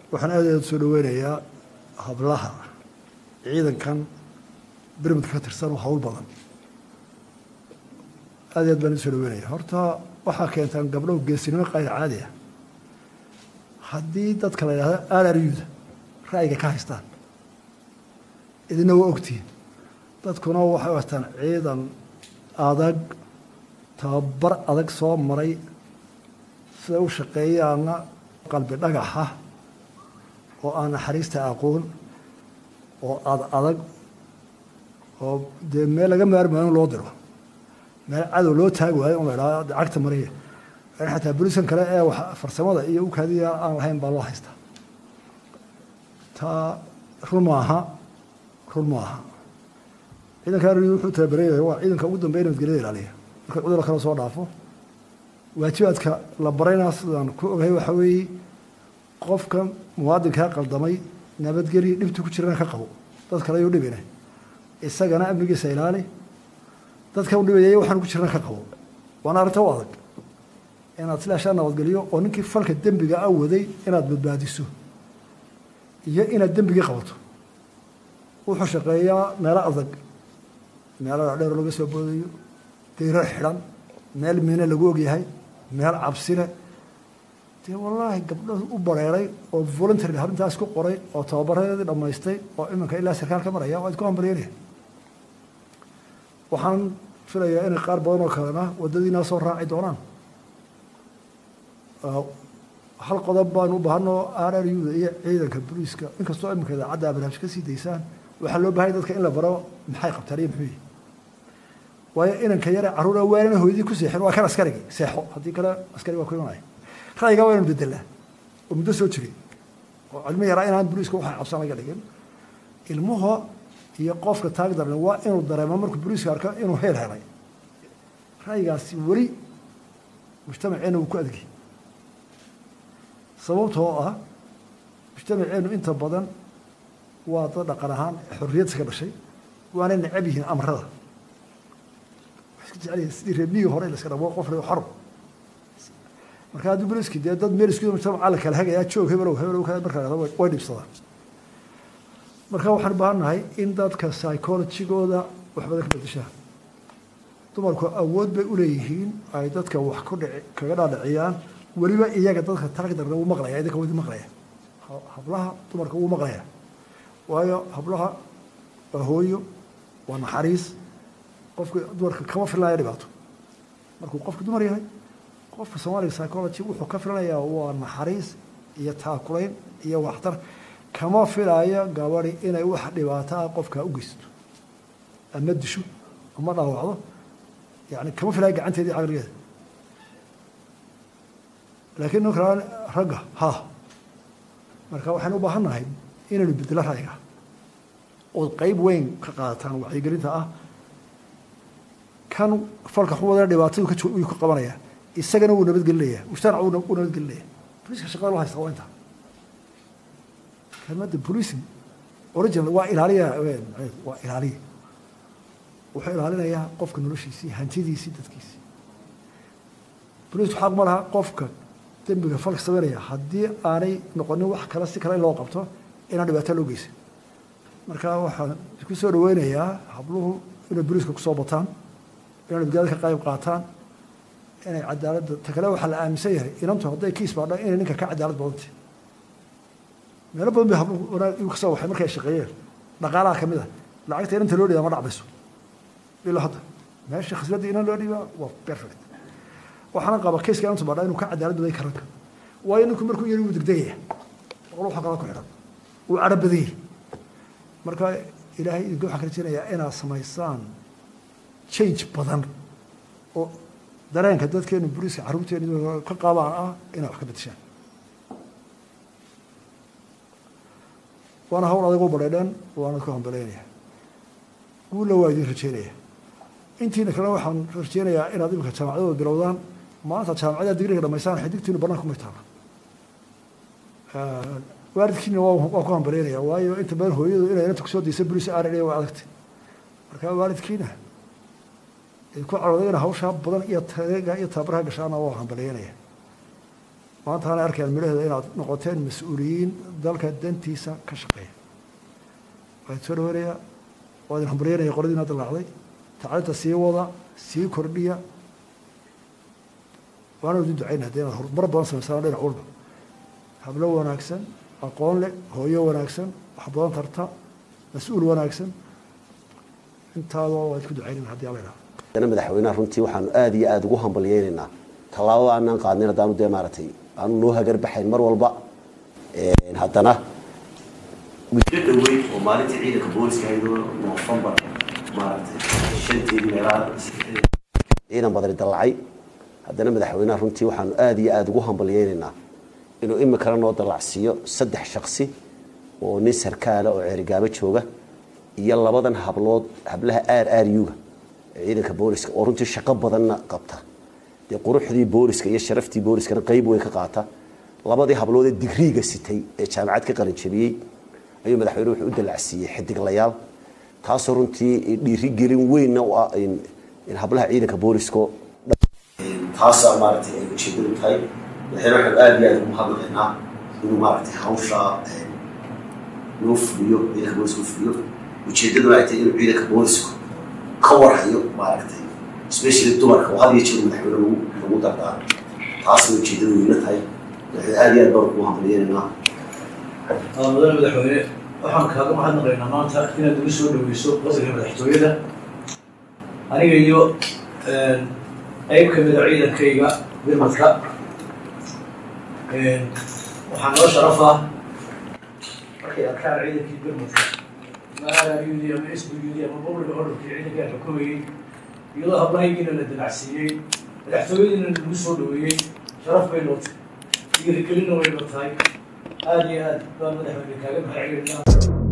waxaan aad aad soo dhaweynayaa hablaha ciidankan bermudka ka tirsan oo hawl badan aad aad baan u soo dhaweynaya horta waxaa keentaan gabdho geesinimo qayr caadi ah haddii dadka la yidhahdo aalaryuda ra'yiga ka haystaan idina waa ogtihiin dadkuna waxay u haystaan ciidan adag tababar adag soo maray siday u shaqeeyaana qalbi dhagaxa oo aan naxariista aqoon oo ad adag oo dee meel laga maarmaayo in loo diro meel cadow loo taagi waayo in la idhahdo cagta mariya in xataa boliskan kale ee farsamada iyo ukaadiya aan lahayn baa loo haystaa taa run maaha run maaha ciidanka arri wuxuu tababaraya waa ciidanka ugu dambeya nabadgelyada ilaaliya marka cudurka kale soo dhaafo waajibaadka la barayna sidaan ku ogahay waxaa weeye qofka muwaadinkaa qaldamay nabadgelya dhibta ku jirana ka qabo dad kale ayuu dhibina isagana amnigiisa ilaali dadka u dhibaya waxaan ku jirana ka qabo waana arrinta u adag inaad silaashaa nabadgeliyo oo ninkii falka dembiga a waday inaad badbaadiso iyo inaad dembigii qabato wuxuu shaqeeyaa meelo adag meelo dhadheer laga soo boodayo dayro xidhan meel miine lagu ogyahay meel cabsile dee wallaahi gabdho u bareeray oo voluntary arrintaas ku qoray oo tababaradeedii dhammaystay oo iminka ilaa sarkaal ka maraya waa idku hambalyeynaya waxaan filayaa inay qaar badan oo kalena waddadiina soo raaci doonaan hal qodob baan u baahanoo r r u da iyo ciidanka booliiska inkastoo iminka idaacadda barnaamij ka sii daysaan waxaa loo bahanya dadka in la baro maxay qabtaan iyo muxuu yihi waayo inanka yare carruura waanana hooyadii ku seexin waa kan askarigi seexo haddii kale askari waa ku imanaya ra'yigaa waa inanu bedelaa oo muddo soo jiray oo cilmo yaraa inaan booliiska waxa cabsan laga dhigin ilmuhu iyo qofka taag darle waa inuu dareemo markuu booliiska arko inuu heel helay ra'yigaasi weli mujtamaceena wuu ku adgay sababtoo ah mujtamaceenu inta badan waa dad dhaqan ahaan xorriyad iska dhashay waanay necab yihiin amrada waxay iska jecel yihin sidii reebmigii hore la iska dhabo qof le xor marka haddii boliski dee dad meel isku mujtamaca la kala hagayaa joog hebelow hebelow ka markaa dhahdo way dhibsadaan marka waxaan u baahan nahay in dadka psychologigooda wax badan ka bedeshaan dumarku awood bay uleeyihiin ay dadka wax ku dhici kaga dhaadhiciyaan weliba iyaga dadka taagdarna wuu maqlaya idinka wadi maqlaya hablaha dumarka wuu maqlaya waayo hablaha waa hooyo waa naxariis qofka dumarka kama filanaya dhibaato markuu qofka dumar yahay qofka soomaaliga psychology wuxuu ka filanayaa waa naxariis iyo taakulayn iyo waxtar kama filayo gabadi inay wax dhibaato ah qofkaa u geysto ama disho ama dhaawacdo yani kama filayo gacanteedii caqligeeda laakiin ninka ragga ha marka waxaan u baahan nahay inaynu bedelo ra'yiga ood qeyb weyn ka qaadataan wacyigelinta ah kan falka xuwada dhibaatadu kuu ka qabanaya isagana wuu nabadgelinaya mujtamac wuu nabadgelinaya boliiska shaqada loo haysta waa inta kelmadda policing original waa ilaaliya waa ilaaliya wuxuu ilaalinayaa qofka noloshiisii hantidiisii dadkiisii boliisku xaq ma laha qofka dembiga falka sameynaya haddii aanay noqonin wax kale si kale in loo qabto inaan dhibaato loo geysan marka waxaan isku soo dhaweynayaa habluhu inay boliiska kusoo bataan inay nabadgelyada ka qayb qaataan inay cadaaladda ta kale waxaa la aaminsan yahay inantu hadday kiis baadha inay ninka ka cadaalad badantay meelo badan bay habluhu wanaag igu kasoo waxay markay shaqeeyeen dhaqaalaha kamid ah lacagta inanta loo dhiibaa ma dhacbayso ilaa hadda meesha khasladda inan loo dhiibaa waa perfect waxaana qaba kayska inantu baadha inuu ka cadaalad baday karanka waayo ninku markuu yari wuu degdegaya boqol waxa kaloo ku xidhan wuu cadho badanyay marka ilaahay idinka waxaan ka rajeynayaa inaad samaysaan change badan oo dareenka dadkeenu buriska carruurteenu ka qaabaan ah inaad wax ka bedeshaan waana hawl adag u badheedhan waana ku hambaleynaya guulla waa idin rajeynaya intiina kalena waxaan rajeynayaa inaad imika jaamacadooda bilowdaan maanta jaamacada digriga dhamaysaan xidigtiinu banaanka kumay taala waalidkiina waa ku hambaleynaya waayo inta badan hooyadu inay inanta kusoo daysa bulis aaraya waa adagtay marka waalidkiina ku carooday ina hawshaa badan iyo tareega iyo tababaraha gashaana waa hambaleynaya maanta ana arkayaan midhaheeda inaad noqoteen mas-uuliyiin dalka dantiisa ka shaqeeya waan soo dhaweynaya waa idin hambalyanaya qoladiina dalaacday tacliinta sii wada sii kordhiya waana idin ducayna haddii inaad horumar badan samaysaan dhinac walba hablo wanaagsan aqoon leh hooyo wanaagsan wax badan tarta mas-uul wanaagsan intaaba waa idinku ducaynayna haddii alla idhaha haddana madaxweynaha runtii waxaanu aada iyo aada ugu hambalyeynaynaa tallaabada aanaan qaadnin haddaanu dee maaragtay aanu noo hagarbaxayn mar walba haddana muddo dhaweyn oo maalintii ciidanka booliska ahaydoo noofembar maaragtay shanteedii meelaha ciidan badani dallacay haddana madaxweynaha runtii waxaanu aada iyo aada ugu hambalyeynaynaa inuu imikana noo dallacsiiyo saddex shaksi oo nin sarkaala oo ceerigaabo jooga iyo labadan hablood hablaha r r u-ga ee ciidanka booliska oo runtii shaqo badanna qabta dee quruxdii booliska iyo sharaftii booliskana qeyb weyn ka qaata labadii hablood ee digriiga sitay ee jaamacad ka qalinjabiyey ayuu madaxweyne wuxuu u dallacsiiyey xidiglayaal taasoo runtii dhiirigelin weynna u ah in hablaha ciidanka boolisko taasaa maaragtay ay ujeedadu tahay madaxweyne waxaanu aada iyo aada ugu hadlaynaa inuu maaragtay hawsha loo fuliyo ciidanka booliska u fuliyo ujeedaduna ay tahay inuu ciidanka boolisku ka warhayo maaragtay especially dumarka oo had iyo jeer madaxweyne lagu lagu dardaaro taasna ujeedadu weyna tahay madaxweyne aada iyo aad baan ugu hambalyeynanaa mudane madaxweyne waxaan kaaga mahadnaqaynaa maanta inaad nagu soo dhaweyso qasriga madaxtooyada aniga iyo qeyb ka mida ciidankayga birmadka waxaa noo sharaf ah markay arkaan ciidankii birmadka ama arryudi ama sbud ama bobliga orarkii ciidankaa xukumayey iyadoo hablahaygiina la dalacsiiyey madaxtooyadiina nagu soo dhaweeyey sharaf bay nootay dhiirigelinna way notahay aada iyo aad baan madaxweyne kaaga mahadcelinaa